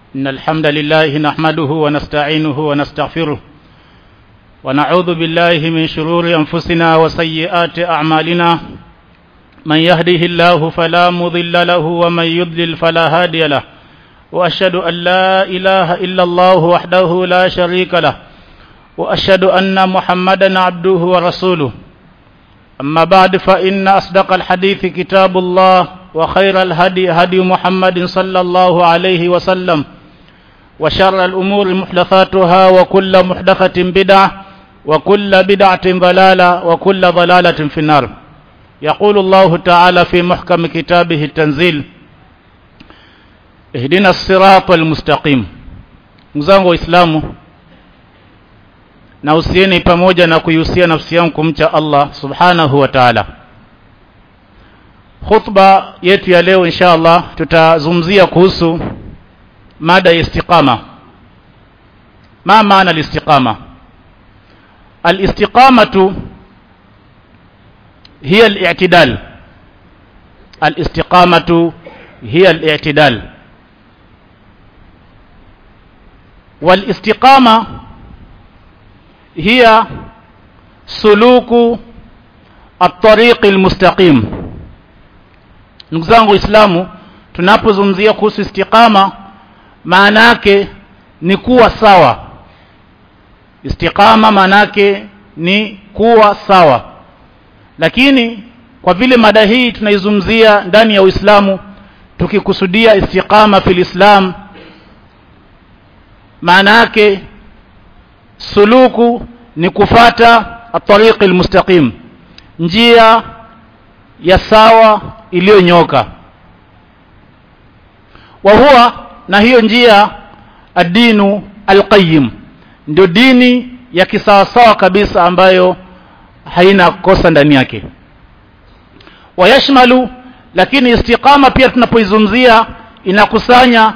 إن الحمد لله نحمده ونستعينه ونستغفره ونعوذ بالله من شرور أنفسنا وسيئات أعمالنا من يهده الله فلا مضل له ومن يضلل فلا هادي له وأشهد أن لا إله إلا الله وحده لا شريك له وأشهد أن محمدا عبده ورسوله أما بعد فإن أصدق الحديث كتاب الله وخير الهدي هدي محمد صلى الله عليه وسلم وشر الأمور محدثاتها وكل محدثة بدعة وكل بدعة ضلالة وكل ضلالة في النار يقول الله تعالى في محكم كتابه التنزيل اهدنا الصراط المستقيم mzangu waislamu na usieni pamoja na kuihusia nafsi yangu kumcha Allah subhanahu wa ta'ala khutba yetu ya leo insha Allah tutazungumzia kuhusu mada ya istiqama ma maana al-istiqama al-istiqamatu hiya al-i'tidal al-istiqamatu hiya al-i'tidal wal-istiqama hiya suluku at-tariq al-mustaqim ndugu zangu waislamu tunapozungumzia kuhusu istiqama maana yake ni kuwa sawa istiqama maana yake ni kuwa sawa lakini kwa vile mada hii tunaizungumzia ndani ya Uislamu tukikusudia istiqama fil Islam maana yake suluku ni kufata at-tariq al-mustaqim njia ya sawa iliyonyoka wa huwa na hiyo njia adinu alqayyim ndio dini ya kisawasawa kabisa ambayo haina kosa ndani yake wayashmalu lakini istiqama pia tunapoizungumzia inakusanya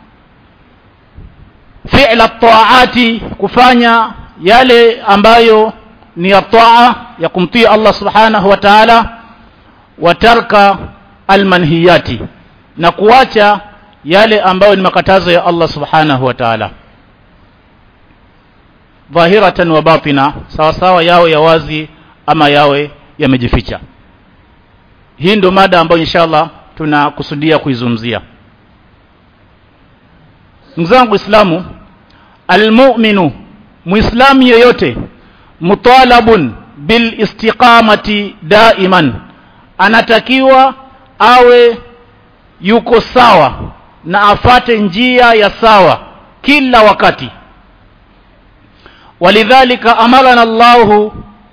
fi'la taati kufanya yale ambayo ni ya taa ya kumtii Allah subhanahu wa ta'ala wa tarka almanhiyati na kuacha yale ambayo ni makatazo ya Allah subhanahu wa ta'ala dhahiratan wa batina sawa sawa yawe ya wazi ama yawe yamejificha hii ndio mada ambayo inshallah tunakusudia kuizungumzia ndugu zangu islamu almu'minu muislamu yeyote mutalabun bil istiqamati daiman anatakiwa awe yuko sawa na afate njia ya sawa kila wakati walidhalika amarana Allah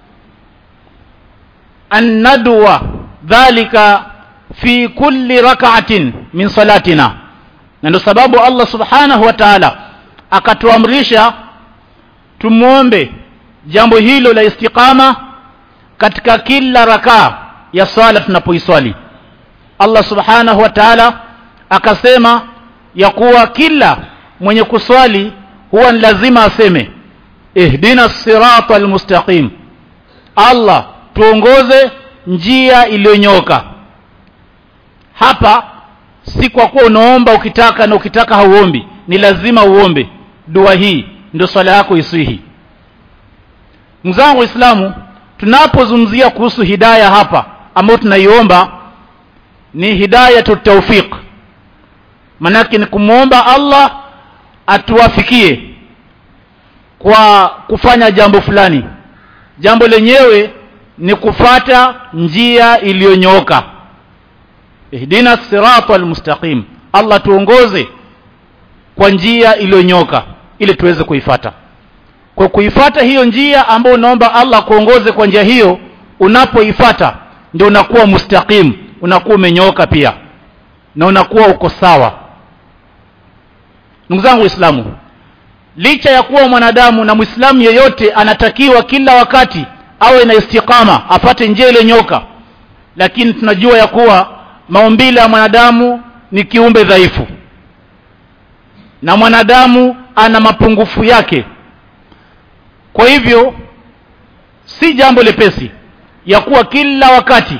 an nadwa dhalika fi kulli rak'atin min salatina na ndio sababu Allah subhanahu wa ta'ala akatuamrisha tumuombe jambo hilo la istiqama katika kila rakaa ya sala tunapoiswali Allah subhanahu wa ta'ala akasema ya kuwa kila mwenye kuswali huwa ni lazima aseme ihdina sirata almustaqim Allah tuongoze njia iliyonyoka hapa si kwa kuwa unaomba ukitaka na ukitaka hauombi ni lazima uombe dua hii ndio swala yako isihi mzangu waislamu tunapozungumzia kuhusu hidaya hapa ambayo tunaiomba ni hidayatu tawfiq manake ni kumwomba Allah atuwafikie kwa kufanya jambo fulani jambo lenyewe ni kufata njia iliyonyooka ihdina sirata almustaqim Allah tuongoze kwa njia iliyonyoka ili tuweze kuifata kwa kuifata hiyo njia ambayo unaomba Allah kuongoze kwa njia hiyo unapoifata ndio unakuwa mustaqim unakuwa umenyoka pia na unakuwa uko sawa ndugu zangu waislamu licha ya kuwa mwanadamu na muislamu yeyote anatakiwa kila wakati awe na istiqama afate njia ile nyoka lakini tunajua ya kuwa maumbile ya mwanadamu ni kiumbe dhaifu na mwanadamu ana mapungufu yake kwa hivyo si jambo lepesi ya kuwa kila wakati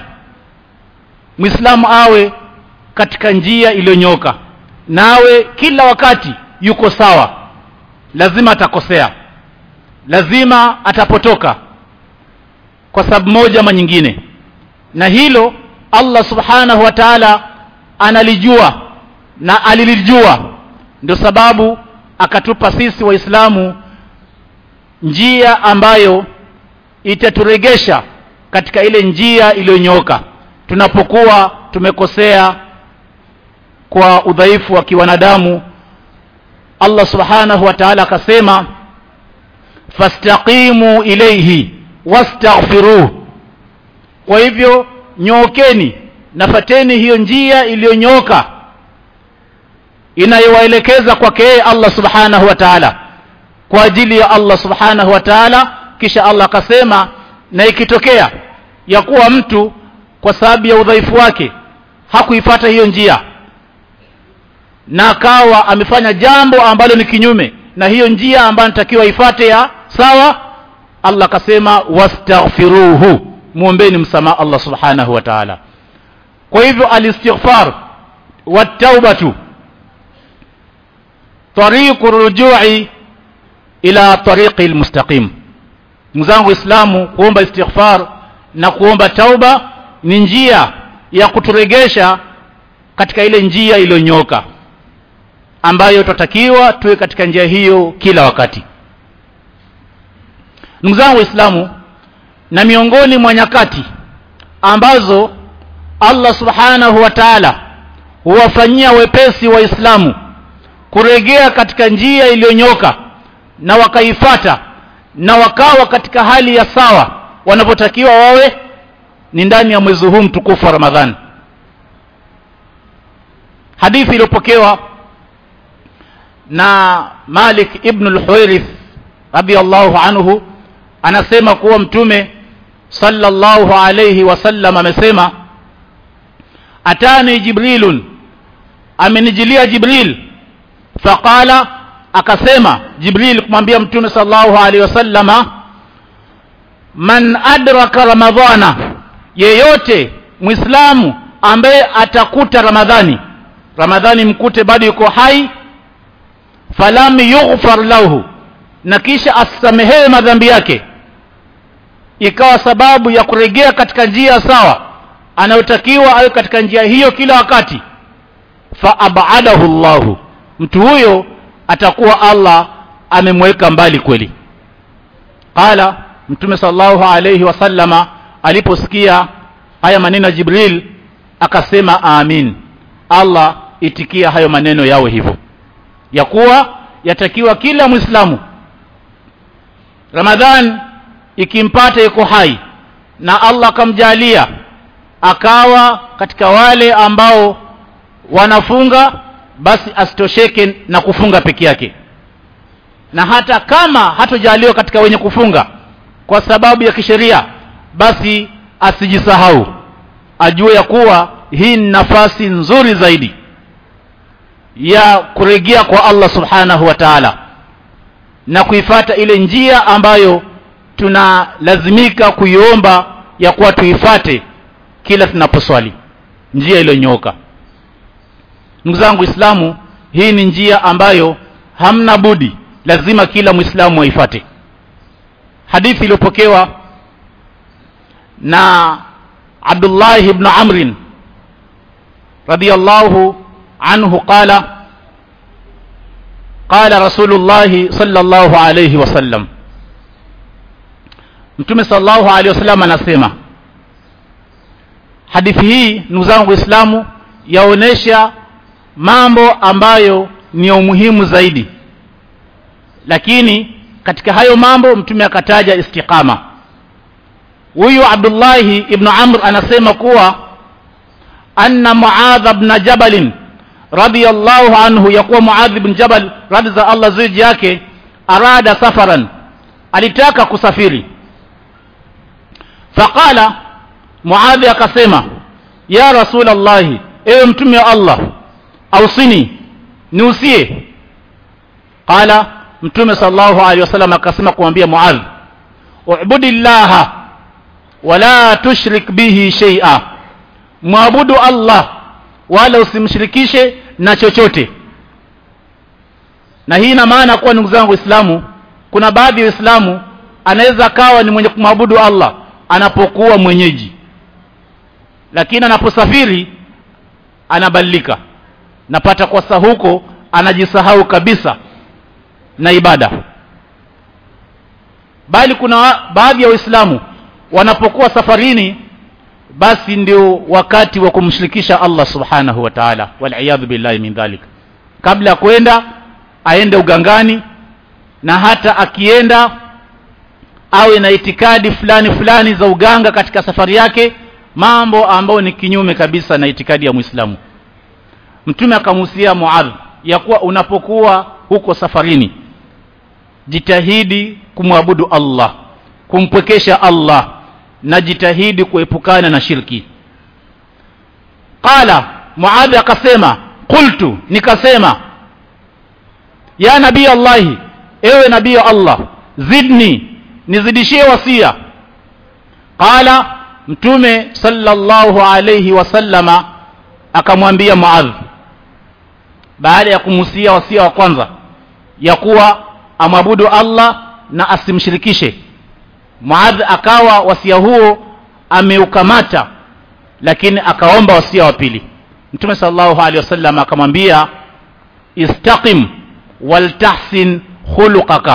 Muislamu awe katika njia iliyonyoka nawe kila wakati yuko sawa lazima atakosea lazima atapotoka kwa sababu moja ama nyingine na hilo Allah subhanahu wa ta'ala analijua na alilijua ndio sababu akatupa sisi waislamu njia ambayo itaturegesha katika ile njia iliyonyoka tunapokuwa tumekosea kwa udhaifu wa kiwanadamu Allah subhanahu wa ta'ala akasema fastaqimu ilayhi wastaghfiruh kwa hivyo nyookeni nafateni hiyo njia iliyonyoka inayowaelekeza kwake yeye Allah subhanahu wa ta'ala kwa ajili ya Allah subhanahu wa ta'ala kisha Allah akasema na ikitokea ya kuwa mtu kwa sababu ya udhaifu wake hakuifata hiyo njia na akawa amefanya jambo ambalo ni kinyume na hiyo njia ambayo natakiwa ifate ya sawa Allah akasema wastaghfiruhu muombeni msamaha Allah subhanahu wa ta'ala kwa hivyo alistighfar wataubatu tariqu rujui ila tariqi almustaqim mzangu islamu kuomba istighfar na kuomba tauba ni njia ya kuturegesha katika ile njia iliyonyoka ambayo tutatakiwa tuwe katika njia hiyo kila wakati ndugu zangu waislamu na miongoni mwa nyakati ambazo Allah subhanahu wa ta'ala huwafanyia wepesi waislamu kuregea katika njia iliyonyoka na wakaifata na wakawa katika hali ya sawa wanapotakiwa wawe ni ndani ya mwezi huu mtukufu wa Ramadhani hadithi iliyopokewa na Malik ibn al-Huwairith radiyallahu anhu anasema kuwa mtume sallallahu alayhi wasallam amesema atani jibrilun amenijilia jibril faqala akasema jibril kumwambia mtume sallallahu alayhi wasallama man adraka ramadhana yeyote muislamu ambaye atakuta ramadhani ramadhani mkute bado yuko hai falam yughfar lahu na kisha asamehewe madhambi yake ikawa sababu ya kurejea katika njia sawa anayotakiwa awe katika njia hiyo kila wakati fa abadahu Allahu mtu huyo atakuwa Allah amemweka mbali kweli qala mtume sallallahu alayhi wasallama aliposikia haya maneno ya Jibril akasema amin Allah itikia hayo maneno yawe hivyo ya kuwa yatakiwa kila muislamu Ramadhan ikimpata yuko hai na Allah akamjalia akawa katika wale ambao wanafunga basi asitosheke na kufunga peke yake na hata kama hatojaliwa katika wenye kufunga kwa sababu ya kisheria basi asijisahau ajue ya kuwa hii ni nafasi nzuri zaidi ya kurejea kwa Allah subhanahu wa ta'ala na kuifata ile njia ambayo tunalazimika kuiomba ya kuwa tuifate kila tunaposwali njia iliyonyooka ndugu zangu Islamu hii ni njia ambayo hamna budi lazima kila Muislamu aifate hadithi iliyopokewa na Abdullah ibn Amr radiyallahu anhu qala qala Rasulullah sallallahu alayhi wasallam Mtume sallallahu alayhi wasallam anasema hadithi hii ndugu zangu Waislamu yaonesha mambo ambayo ni ya umuhimu zaidi lakini katika hayo mambo mtume akataja istiqama huyu Abdullah ibn Amr anasema kuwa anna Muadh ibn Jabal radiyallahu anhu yakuwa Muadh ibn Jabal radhi za Allah zuji yake arada safaran alitaka kusafiri faqala Muadh akasema ya Rasulullah ewe mtume wa Allah ausini niusie qala mtume sallallahu alaihi wasallam akasema kumwambia Muadh ubudillaha wala tushrik bihi shay'a muabudu Allah wala usimshirikishe na chochote na hii ina maana kuwa ndugu zangu waislamu kuna baadhi ya waislamu anaweza akawa ni mwenye kumwabudu allah anapokuwa mwenyeji lakini anaposafiri anabadilika napata kwa saa huko anajisahau kabisa na ibada bali kuna baadhi ya waislamu wanapokuwa safarini basi ndio wakati wa kumshirikisha allah subhanahu wa taala waliyadhu billahi min dhalik kabla ya kwenda aende ugangani na hata akienda awe na itikadi fulani fulani za uganga katika safari yake mambo ambayo ni kinyume kabisa na itikadi ya mwislamu mtume akamuhusia muadh ya kuwa unapokuwa huko safarini jitahidi kumwabudu allah kumpwekesha allah na jitahidi kuepukana na shirki qala muadhi akasema qultu nikasema ya nabii allahi ewe nabii allah zidni nizidishie wasia qala mtume sallallahu alayhi wasallama akamwambia muadh baada ya kumusia wasia wa kwanza ya kuwa amwabudu allah na asimshirikishe muadh akawa wasia huo ameukamata lakini akaomba wasia wa pili mtume sallallahu alaihi wasallam akamwambia istaqim waltahsin khuluqaka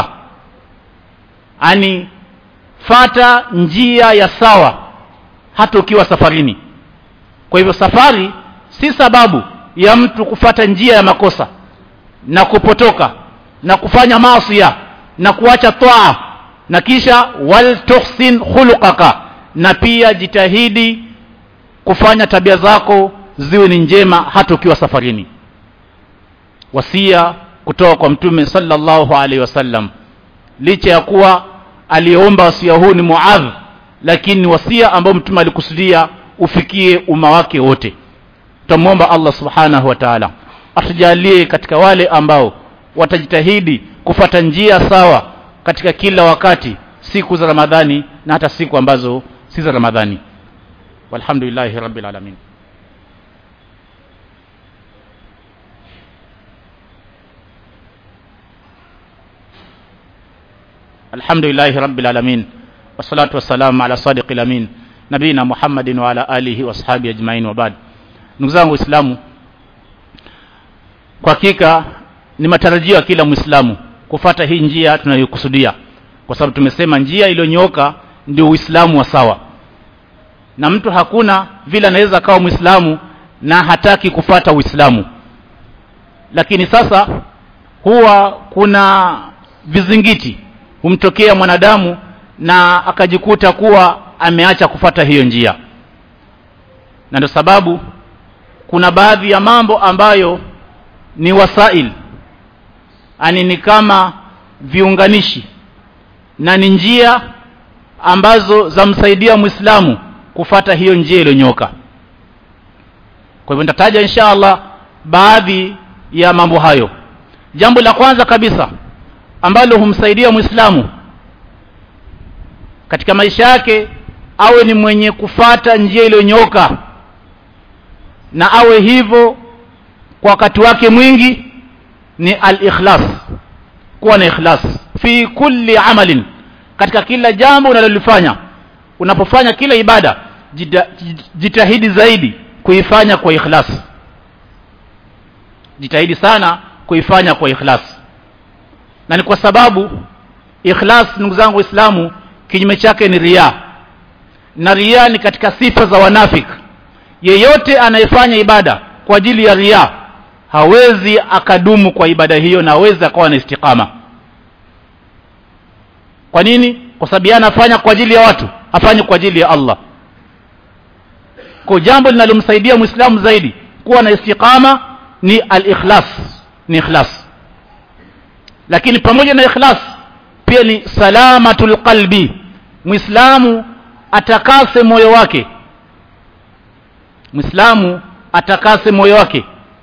ani fata njia ya sawa hata ukiwa safarini kwa hivyo safari si sababu ya mtu kufata njia ya makosa na kupotoka na kufanya maasia na kuacha toa na kisha wal tuhsin khuluqaka na pia jitahidi kufanya tabia zako ziwe ni njema hata ukiwa safarini wasia kutoka kwa mtume sallallahu alaihi wasallam licha ya kuwa aliyeomba wasia huu ni muadh lakini ni wasia ambao mtume alikusudia ufikie umma wake wote tutamwomba allah subhanahu wa taala atujalie katika wale ambao watajitahidi kufata njia sawa katika kila wakati siku za ramadhani na hata siku ambazo si za ramadhani walhamdulillahi rabbil alamin alhamdulillahi rabbil alamin wassalatu wassalamu ala sadiqil amin nabina muhammadin wa ala alihi washabi ajmain wa ba'd ndugu zangu waislamu kwa hakika ni matarajio ya kila mwislamu kufata hii njia tunayokusudia kwa sababu tumesema njia iliyonyooka ndio uislamu wa sawa na mtu hakuna vile anaweza akawa mwislamu na hataki kufata uislamu lakini sasa huwa kuna vizingiti humtokea mwanadamu na akajikuta kuwa ameacha kufata hiyo njia na ndio sababu kuna baadhi ya mambo ambayo ni wasail ani ni kama viunganishi na ni njia ambazo zamsaidia mwislamu kufata hiyo njia iliyonyoka kwa hivyo nitataja insha allah baadhi ya mambo hayo jambo la kwanza kabisa ambalo humsaidia mwislamu katika maisha yake awe ni mwenye kufata njia iliyonyoka na awe hivyo kwa wakati wake mwingi ni al-ikhlas kuwa na ikhlas fi kulli amalin katika kila jambo unalolifanya unapofanya kila ibada jita, jitahidi zaidi kuifanya kwa ikhlas jitahidi sana kuifanya kwa ikhlas na ni kwa sababu ikhlas ndugu zangu waislamu kinyume chake ni ria na ria ni katika sifa za wanafik yeyote anayefanya ibada kwa ajili ya ria hawezi akadumu kwa ibada hiyo na hawezi akawa na istiqama kwa nini kwa sababu yeye anafanya kwa ajili ya watu afanye kwa ajili ya Allah kwa jambo linalomsaidia muislamu zaidi kuwa na istiqama ni al-ikhlas ni ikhlas lakini pamoja na ikhlas pia ni salamatul qalbi muislamu atakase moyo wake muislamu atakase moyo wake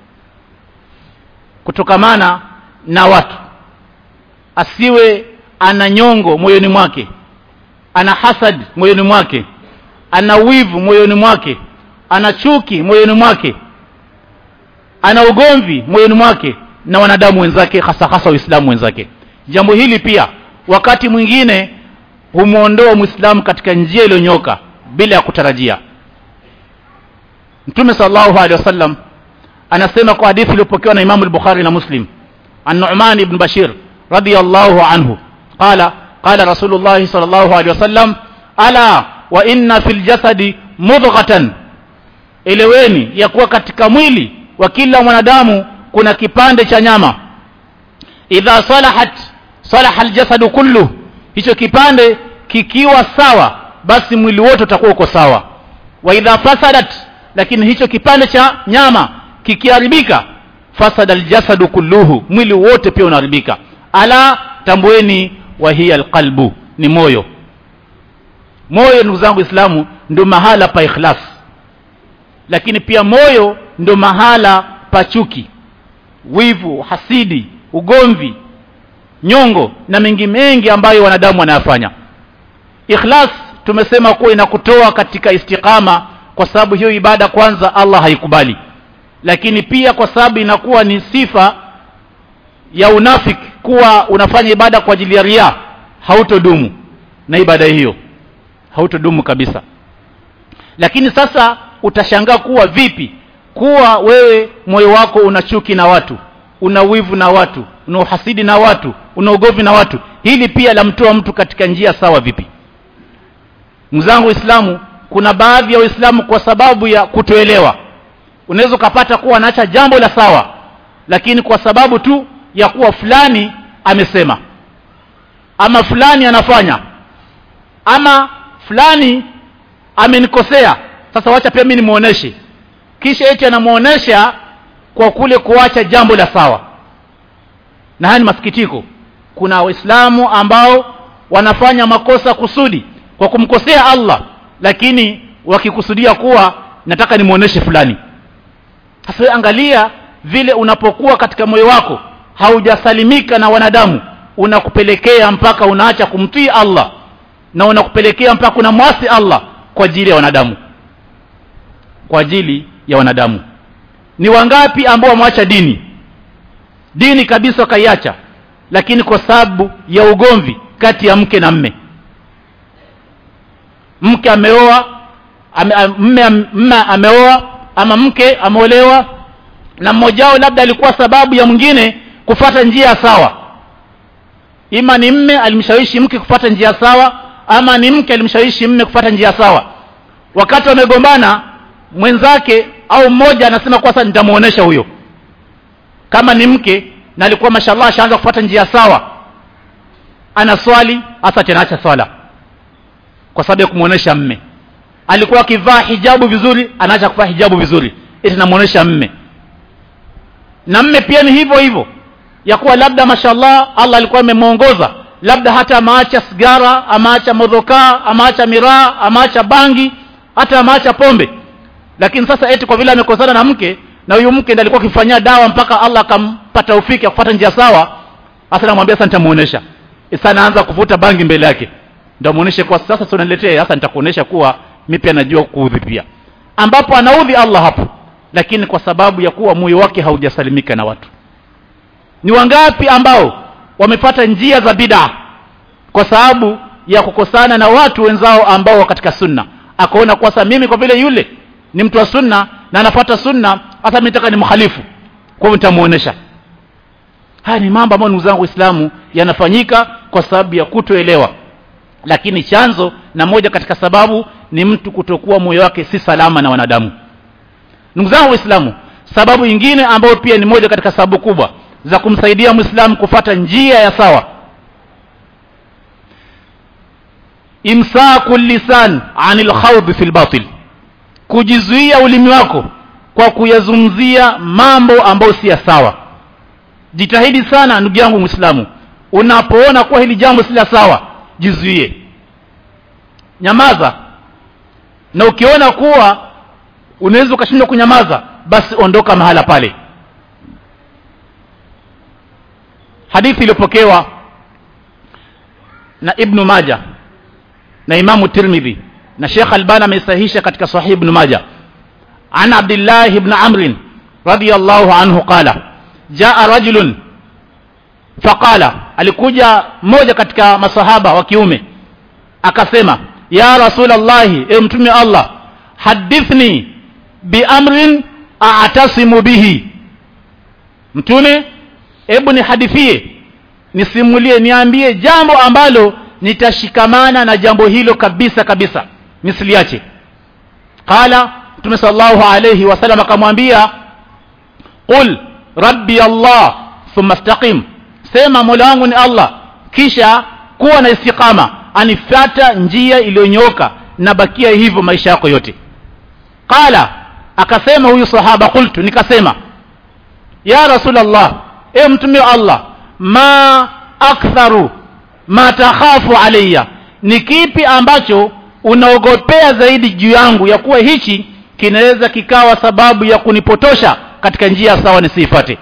kutokamana na watu asiwe ana nyongo moyoni mwake ana hasad moyoni mwake ana wivu moyoni mwake ana chuki moyoni mwake ana ugomvi moyoni mwake na wanadamu wenzake hasa hasa waislamu wenzake jambo hili pia wakati mwingine humwondoa mwislamu katika njia iliyonyoka bila ya kutarajia mtume sallallahu alaihi wasallam anasema kwa hadithi iliyopokewa na imamu al-bukhari na muslim an nu'man ibn bashir radiyallahu anhu qala qala rasulullah sallallahu alaihi wasallam ala wa inna fil jasadi mudghatan eleweni ya kuwa katika mwili wa kila mwanadamu kuna kipande cha nyama idha salahat salaha aljasadu kullu hicho kipande kikiwa sawa basi mwili wote utakuwa uko sawa wa idha fasadat lakini hicho kipande cha nyama kikiharibika fasada aljasadu kulluhu mwili wote pia unaharibika ala tambueni wa hiya alqalbu ni moyo moyo ndugu zangu islamu ndio mahala pa ikhlas lakini pia moyo ndio mahala pa chuki wivu hasidi ugomvi nyongo na mengi mengi ambayo wanadamu wanayafanya ikhlas tumesema kuwa inakutoa katika istiqama kwa sababu hiyo ibada kwanza Allah haikubali lakini pia kwa sababu inakuwa ni sifa ya unafik kuwa unafanya ibada kwa ajili ya ria hautodumu na ibada hiyo hautodumu kabisa lakini sasa utashangaa kuwa vipi kuwa wewe moyo wako una chuki na watu una wivu na watu una uhasidi na watu una ugovi na watu hili pia lamtoa mtu katika njia sawa vipi mzangu Uislamu kuna baadhi ya Waislamu kwa sababu ya kutoelewa unaweza ukapata kuwa anaacha jambo la sawa lakini kwa sababu tu ya kuwa fulani amesema ama fulani anafanya ama fulani amenikosea sasa wacha pia mimi nimuoneshe kisha eti anamuonesha kwa kule kuacha jambo la sawa na haya ni masikitiko kuna waislamu ambao wanafanya makosa kusudi kwa kumkosea Allah lakini wakikusudia kuwa nataka nimuoneshe fulani sasa angalia vile unapokuwa katika moyo wako haujasalimika na wanadamu unakupelekea mpaka unaacha kumtii Allah na unakupelekea mpaka unamwasi Allah kwa ajili ya wanadamu kwa ajili ya wanadamu ni wangapi ambao wameacha dini dini kabisa wakaiacha lakini kwa sababu ya ugomvi kati ya mke na mme mke ameoa ame, mme, mme ameoa ama mke ameolewa na mmoja wao labda alikuwa sababu ya mwingine kufata njia sawa ima ni mme alimshawishi mke kufata njia sawa ama ni mke alimshawishi mme kufata njia sawa wakati wamegombana mwenzake au mmoja anasema kwa sasa nitamuonesha huyo kama ni mke na alikuwa mashallah ashaanza kufuata njia sawa ana swali hasa tena acha swala kwa sababu ya kumuonesha mme alikuwa akivaa hijabu vizuri anaacha kuvaa hijabu vizuri eti namuonesha mme na mme pia ni hivyo hivyo ya kuwa labda mashallah Allah alikuwa amemuongoza labda hata amaacha sigara amaacha modhokaa amaacha miraa amaacha bangi hata amaacha pombe lakini sasa eti kwa vile amekosana na mke na huyu mke ndiye alikuwa akifanyia dawa mpaka Allah akampata ufiki kufuata njia sawa hasa namwambia sasa nitamuonesha sasa anaanza kuvuta bangi mbele yake ndio muoneshe kwa sasa sio niletee sasa nitakuonesha kuwa mimi pia najua kuudhi pia ambapo anaudhi Allah hapo lakini kwa sababu ya kuwa moyo wake haujasalimika na watu ni wangapi ambao wamepata njia za bid'a kwa sababu ya kukosana na watu wenzao ambao katika sunna akaona kwa sasa mimi kwa vile yule ni mtu wa sunna na anafuata sunna hata mimi nataka nimkhalifu kwa hivyo nitamuonesha haya ni mambo ambayo ndugu zangu waislamu yanafanyika kwa sababu ya kutoelewa lakini chanzo na moja katika sababu ni mtu kutokuwa moyo wake si salama na wanadamu ndugu zangu waislamu sababu nyingine ambayo pia ni moja katika sababu kubwa za kumsaidia muislamu kufata njia ya sawa imsaku lisan anil khawd fil batil kujizuia ulimi wako kwa kuyazungumzia mambo ambayo si ya sawa jitahidi sana ndugu yangu muislamu unapoona kuwa hili jambo si la sawa jizuie nyamaza na ukiona kuwa unaweza ukashindwa kunyamaza basi ondoka mahala pale hadithi iliyopokewa na ibnu maja na imamu tirmidhi na shekh albani ameisahisha katika sahih ibn maja an abdillah ibn amr radiyallahu anhu qala jaa rajulun faqala alikuja mmoja katika masahaba wa kiume akasema ya rasulallahi e mtume allah hadithni biamrin a'tasimu bihi mtume hebu nihadithie nisimulie niambie jambo ambalo nitashikamana na jambo hilo kabisa kabisa nisiliache qala mtume sallallahu alayhi wasallam akamwambia qul rabbi allah thumma istaqim sema mola wangu ni allah kisha kuwa na istiqama anifata njia iliyonyoka na bakia hivyo maisha yako yote qala akasema huyu sahaba qultu nikasema ya rasulullah e mtume wa allah ma aktharu ma takhafu alayya ni kipi ambacho unaogopea zaidi juu yangu ya kuwa hichi kinaweza kikawa sababu ya kunipotosha katika njia sawa nisiifate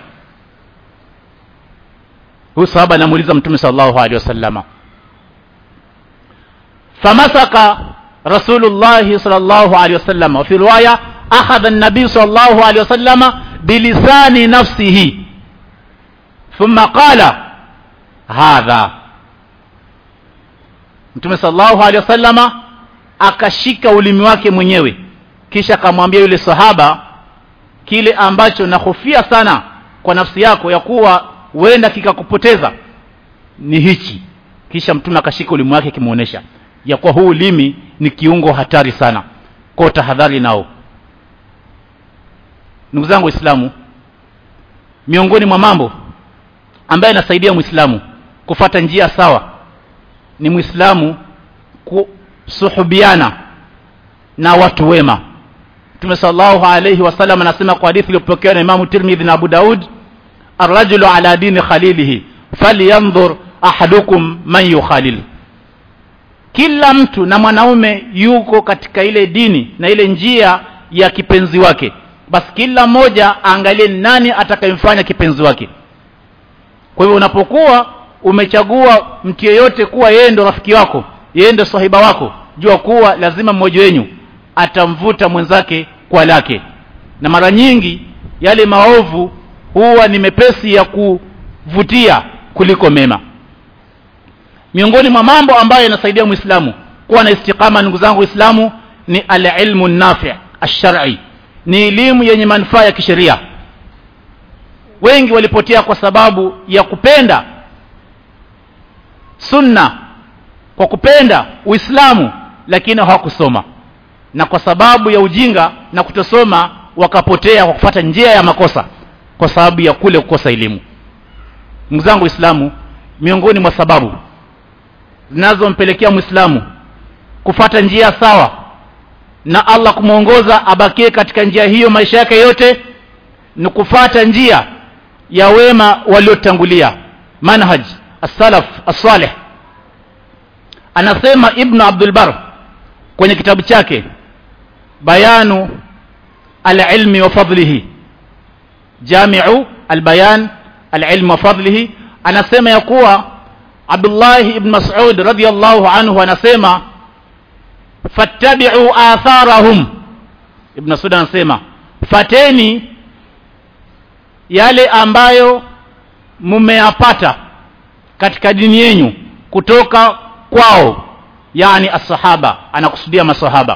huyu sahaba anamuuliza mtume sallallahu alaihi wasallama famasaka rasulullah sallallahu alaihi wasallam wa fi riwaya akhadha an-nabiy sallallahu alaihi wasallama bilisani nafsihi thumma qala hadha mtume sallallahu alaihi wasallama akashika ulimi wake mwenyewe kisha akamwambia yule sahaba kile ambacho nahofia sana kwa nafsi yako ya kuwa huenda kikakupoteza ni hichi kisha mtume akashika ulimi wake akimuonesha ya kuwa huu ulimi ni kiungo hatari sana kwa tahadhari nao ndugu zangu waislamu miongoni mwa mambo ambaye anasaidia muislamu kufata njia sawa ni muislamu kusuhubiana na watu wema Mtume sallallahu alayhi wasallam anasema kwa hadithi iliyopokewa na Imam Tirmidhi na Abu Daud arrajulu ala dini khalilihi falyanzur ahadukum man yukhalil kila mtu na mwanaume yuko katika ile dini na ile njia ya kipenzi wake basi kila mmoja aangalie nani atakayemfanya kipenzi wake kwa hivyo unapokuwa umechagua mtu yeyote kuwa yeye ndo rafiki wako yeye ndo sahiba wako jua kuwa lazima mmoja wenyu atamvuta mwenzake kwa lake na mara nyingi yale maovu huwa ni mepesi ya kuvutia kuliko mema miongoni mwa mambo ambayo yanasaidia muislamu kuwa na istiqama ndugu zangu waislamu ni alilmu nafi ash-shar'i ni elimu yenye manufaa ya kisheria wengi walipotea kwa sababu ya kupenda sunna kwa kupenda uislamu lakini hawakusoma na kwa sababu ya ujinga na kutosoma wakapotea kwa kufuata njia ya makosa kwa sababu ya kule kukosa elimu ndugu zangu waislamu miongoni mwa sababu zinazompelekea muislamu kufata njia sawa na Allah kumwongoza abakie katika njia hiyo maisha yake yote ni kufata njia ya wema waliotangulia manhaj as-salaf as-salih anasema ibn Abdul Bar kwenye kitabu chake bayanu al-ilmi wa fadlihi jami'u al-bayan al-ilmi wa fadlihi anasema ya kuwa Abdullah ibn Mas'ud radiyallahu anhu anasema fattabi'u atharahum ibn Mas'ud anasema fateni yale ambayo mmeyapata katika dini yenu kutoka kwao yani as-sahaba anakusudia masahaba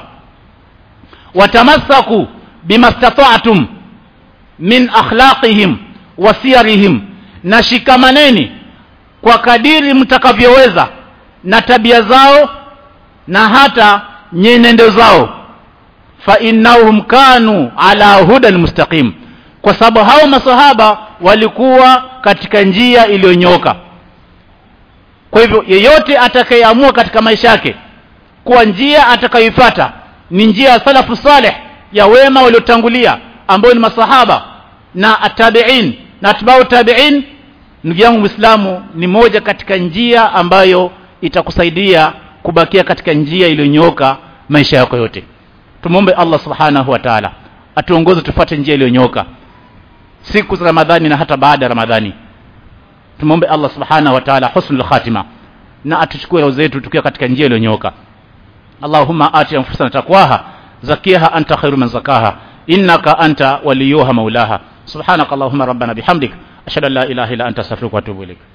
watamassaku bimastata'tum min akhlaqihim wa siyarihim na shikamaneni kwa kadiri mtakavyoweza na tabia zao na hata nyenendo zao fa innahum kanu ala hudan mustaqim kwa sababu hao masahaba walikuwa katika njia iliyonyoka kwa hivyo yeyote atakayeamua katika maisha yake kuwa njia atakayoifuata ni njia ya salafu saleh ya wema waliotangulia ambao ni masahaba na atabiin na atbau tabiin ndugu yangu muislamu ni moja katika njia ambayo itakusaidia kubakia katika njia iliyonyooka maisha yako yote tumwombe Allah subhanahu wa ta'ala atuongoze tufuate njia iliyonyooka siku za Ramadhani na hata baada ya Ramadhani tumwombe Allah subhanahu wa ta'ala husnul khatima na atuchukue roho zetu tukiwa katika njia iliyonyooka Allahumma ati anfusana taqwaha zakiha anta khairu man zakaha innaka anta waliyuha maulaha subhanaka allahumma rabbana bihamdik ashhadu an la ilaha illa anta astaghfiruka wa atubu ilaik